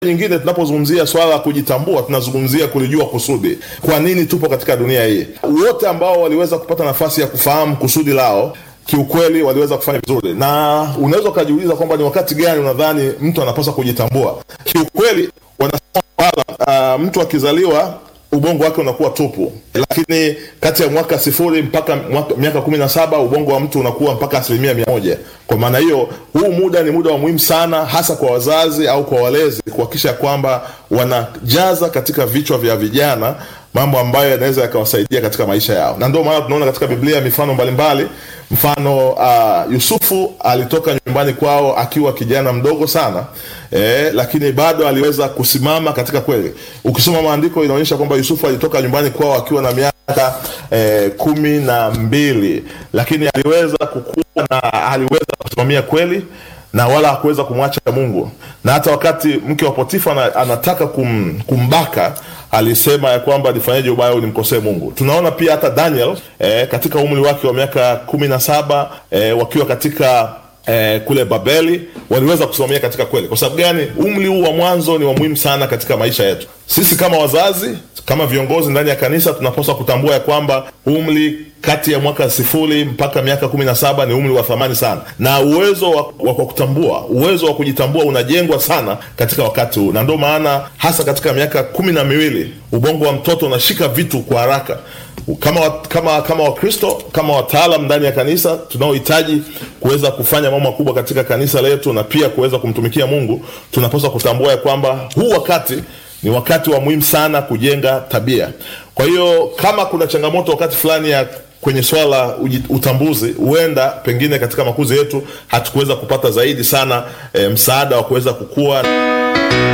nyingine tunapozungumzia swala la kujitambua tunazungumzia kulijua kusudi kwa nini tupo katika dunia hii wote ambao waliweza kupata nafasi ya kufahamu kusudi lao kiukweli waliweza kufanya vizuri na unaweza ukajiuliza kwamba ni wakati gani unadhani mtu anapaswa kujitambua kiukweli wanasema kwamba uh, mtu akizaliwa ubongo wake unakuwa tupu lakini kati ya mwaka sifuri mpaka mwaka, miaka kumi na saba ubongo wa mtu unakuwa mpaka asilimia mia moja kwa maana hiyo huu muda ni muda wa muhimu sana hasa kwa wazazi au kwa walezi kuhakikisha kwamba wanajaza katika vichwa vya vijana mambo ambayo yanaweza yakawasaidia katika maisha yao na ndio maana tunaona katika biblia mifano mbalimbali mfano uh, yusufu alitoka nyumbani kwao akiwa kijana mdogo sana eh, lakini bado aliweza kusimama katika kweli ukisoma maandiko inaonyesha kwamba yusufu alitoka nyumbani kwao akiwa na miaka eh, kumi na mbili lakini aliweza kukua na aliweza kusimamia kweli na wala hakuweza kumwacha mungu na hata wakati mke wa potifa ana, anataka kum, kumbaka alisema ya kwamba nifanyeje ubaya au nimkosee mungu tunaona pia hata daniel eh, katika umri wake wa miaka kumi na saba eh, wakiwa katika eh, kule babeli waliweza kusimamia katika kweli kwa sababu gani umri huu wa mwanzo ni wa muhimu sana katika maisha yetu sisi kama wazazi kama viongozi ndani ya kanisa tunapaswa kutambua ya kwamba umri kati ya mwaka sifuri mpaka miaka kumi na saba ni umri wa thamani sana na uwezo wa, wa kutambua uwezo wa kujitambua unajengwa sana katika wakati huu na ndio maana hasa katika miaka kumi na miwili ubongo wa mtoto unashika vitu kwa haraka kama kama kama wakristo kama wataalam ndani ya kanisa tunaohitaji kuweza kufanya mambo makubwa katika kanisa letu na pia kuweza kumtumikia mungu tunapaswa kutambua ya kwamba huu wakati ni wakati wa muhimu sana kujenga tabia kwa hiyo kama kuna changamoto wakati fulani ya kwenye swala la utambuzi huenda pengine katika makuzi yetu hatukuweza kupata zaidi sana e, msaada wa kuweza kukua